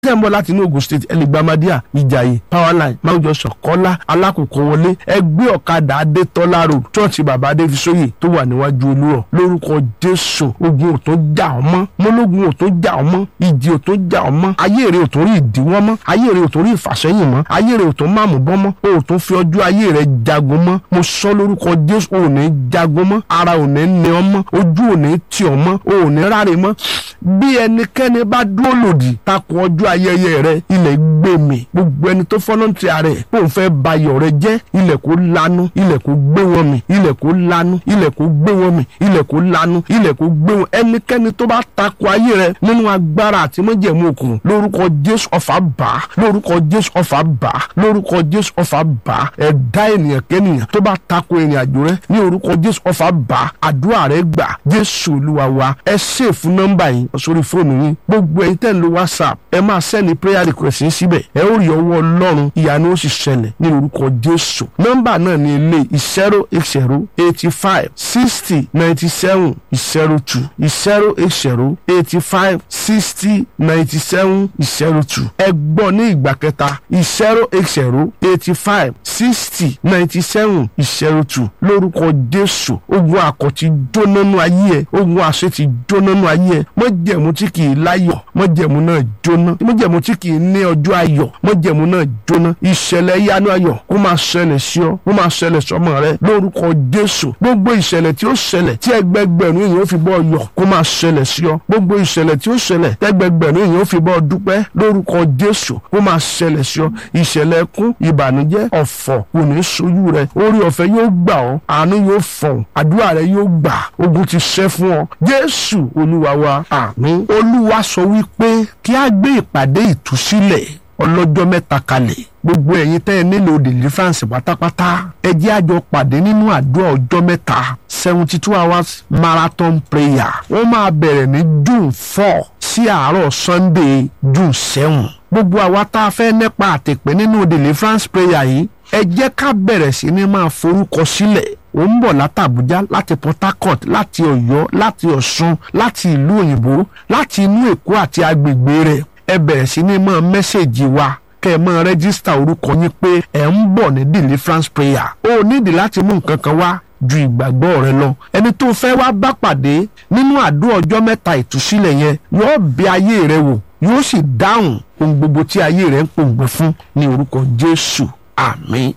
tẹ́ ń bọ̀ láti inú Ogun State ẹlẹgbàmádíà ìjàyè powerline máwùjọ sọ̀kọ́lá alákòókò wọlé ẹgbẹ́ ọ̀kadà adétọ́lá road chọ́ọ̀chì bàbá adéfisóyè tó wà níwájú olúrọ̀ lórúkọ jésù ogun ò tó jà ọ́ mọ́ mọ́lógun ò tó jà ọ́ mọ́ ìjì ò tó jà ọ́ mọ́ ayé rẹ̀ ò tó rí ìdíwọ́ mọ́ ayé rẹ̀ ò tó rí ìfàsẹ́yìn mọ́ ayé rẹ̀ ò tó máàmù bọ́ mọ́ o ò tó fi ọjọ́ ayé rẹ̀ jagun mọ́ mo sọ lórúkọ jésù o ò ní jagun mọ́ ara ò ní ní ọ mọ́ ojú ò ní tì ọ́ mọ́ o ò ní ráre mọ́ bí ẹnikẹ́ni bá dúró lòdì takò ọjọ́ ayẹyẹ rẹ ilẹ̀ gbé mi gbogbo ẹni tó fọ́nọ́ntì ààrẹ kó n fẹ́ bayọ̀ rẹ jẹ́ ilẹ̀ kó lanu ilẹ̀ kó gbé wọn mi ilẹ̀ kó lanu ilẹ̀ kó gbé wọn mi ilẹ̀ kó lanu ilẹ̀ kó gbé wọn ẹnikẹ́ni tó bá takò ayé rẹ nínú agbára àti májẹ̀mú òkun lórúkọ jésù ọ̀fà bá lórúkọ jésù ọ̀fà bá lórúkọ jésù ọ̀fà bá ẹ̀dá ènìyàn kẹ́nìyàn tó bá takò ìrìn àjò rẹ ní orúkọ jésù ọ̀fà bá àdúrà rẹ gbà jésù olúwa wa ẹ ṣèfù nọ́mbà yìí sórí fóònù yín gbogbo ẹ̀yin tẹ́ ń lo whatsapp ẹ máa sẹ́ni prayer request yín síbẹ̀ ẹ ó rí ọwọ́ ọlọ́run ìyanu ó sì ṣẹlẹ̀ ní orúkọ jésù nọ́mbà náà ní ilé zero eight zero eighty five sixty ninety seven zero two zero eight zero eighty five sixty ninety seven zero two ẹ gbọ́ ní ìgbà kẹta zero eight zero eighty five sixty ninety seven zero two lórúkọ jésù ogun àkọ́tí jónánú ayé ẹ ogun àṣetì jónánú ayé ẹ mọ́jẹ̀mú tí kì í láyọ̀ mọ́jẹ̀mú náà jóná mọ́jẹ̀mú tí kì í ní ọjọ́ ayọ̀ mọ́jẹ̀mú náà jóná ìṣẹ̀lẹ̀ yanu ayọ̀ kó máa ṣẹlẹ̀ sí ọ kó máa ṣẹlẹ̀ sọmọ rẹ lórúkọ jésù gbogbo ìṣẹ̀lẹ̀ tí ó ṣẹlẹ̀ tí ẹgbẹgbẹ̀rún èèyàn ó fi bọ́ yọ̀ kó máa ṣẹlẹ̀ sí ọ gbogbo ìṣẹ̀lẹ̀ tí ó ṣẹlẹ̀ tí ẹgbẹgbẹ̀rún èèyàn ó fi bọ́ dúpẹ́ lórúkọ jésù kó máa ṣẹlẹ̀ sí ọ ìṣẹ̀lẹ̀ ẹkún ìbànújẹ́ ọ̀fọ̀ kò ní sojú rẹ orí ọ̀fẹ́ yóò gbà ọ́ àánú yóò fọ̀n àdúrà rẹ yóò gbà ogun ti ṣẹ́ fún ọ jésù olúwa wa àmín olúwa sọ wípé kí a gbé ìpàdé ìtúsílẹ̀ ọlọ́jọ́ mẹ́ta kalẹ̀ gbogbo ẹ̀yin tẹ́ ẹ nílò deliverance pátápátá ẹ jẹ́ àjọ pàdé nínú àdúrà ọjọ́ mẹ́ta seventy two hours marathon prayer wọ́n máa bẹ̀rẹ̀ ní june four sí àárọ̀ sunday june seven gbogbo àwa tá a fẹ́ nípa àtẹ̀pẹ́ nínú deliverance prayer yìí ẹ jẹ́ ká bẹ̀rẹ̀ sí ní máa forúkọ sílẹ̀ ó ń bọ̀ látàbújá láti port harcourt láti ọ̀yọ́ láti ọ̀ṣun láti ìlú òyìnbó láti inú èkó àti agbègbè rẹ̀ ẹ bẹ̀rẹ̀ sí ní máa mẹ́sẹ̀gì wa kẹ́ ẹ máa rẹ́gísítà orúkọ yín pé ẹ̀ ń bọ̀ ní deliverance prayer ó nídìí láti mú nǹkan kan wá ju ìgbàgbọ́ rẹ lọ ẹni tó fẹ́ wá bá pàdé nínú àdúrà ọjọ́ mẹ́ta ìtúsílẹ̀ yẹn yóò bẹ ayé rẹ wò yóò sì dáhùn ohun gbogbo tí ayé rẹ ń pòǹgbẹ fún ní orúkọ jésù àmín.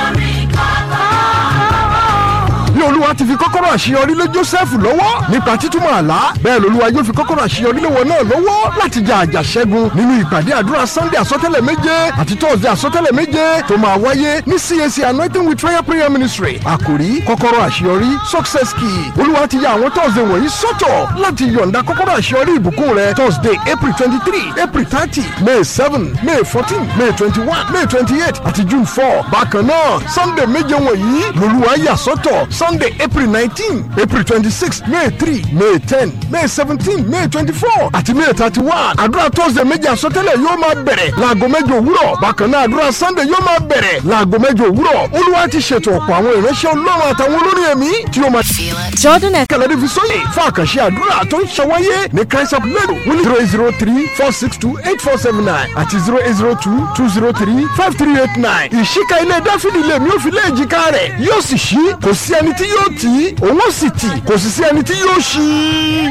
bí olúwa ti fi kọ́kọ́rọ́ àṣeyọrí lé jósẹ́fù lọ́wọ́ nípa títúmọ̀ àlá bẹ́ẹ̀ lolúwa yóò fi kọ́kọ́rọ́ àṣeyọrí lé wọn náà lọ́wọ́ láti jà àjàṣẹ́gun nínú ìpàdé àdúrà sunday àsọtẹ́lẹ̀ méje àti thursday àsọtẹ́lẹ̀ méje tó máa wáyé ní cac anointing with prayer prayer ministry àkòrí kọ́kọ́rọ́ àṣeyọrí success key olúwa ti ya àwọn thursday wọ̀nyí sọ́tọ̀ láti yọ̀ǹda kọ́kọ́rọ́ àṣeyọrí ìbùkún rẹ thursday april twenty three april thirty may seven may fourteen may twenty one may twenty eight àti june four bákan náà sunday méje wọ̀nyí lolúwa yà sọ́tọ̀ sunday april nineteen april twenty-six may three may ten may seventeen may twenty-four àti may thirty-one àdúrà thursday méjì àsọtẹ́lẹ̀ yóò máa bẹ̀rẹ̀ láago mẹ́jọ òwúrọ̀ bákan náà àdúrà sunday yóò máa bẹ̀rẹ̀ láago mẹ́jọ òwúrọ̀ olúwa ti ṣètò ọ̀pọ̀ àwọn ìránṣẹ́ ọlọ́run àtàwọn olórin ẹ̀mí tí ó máa Jordan F. kẹlẹ́dí fi sóyè fún àkànṣe àdúrà tó ń ṣàwáyé ní christ of lẹ́nu wọ́n ní zero eight zero three four six two eight four seven nine àti zero eight zero two two zero three five three eight nine ìṣíka ilé dáfídì lèmi ò fi lé èjìká rẹ̀ yóò sì ṣí kò sí ẹni tí yóò tì í òun ó sì tì kò sì sí ẹni tí yóò ṣí.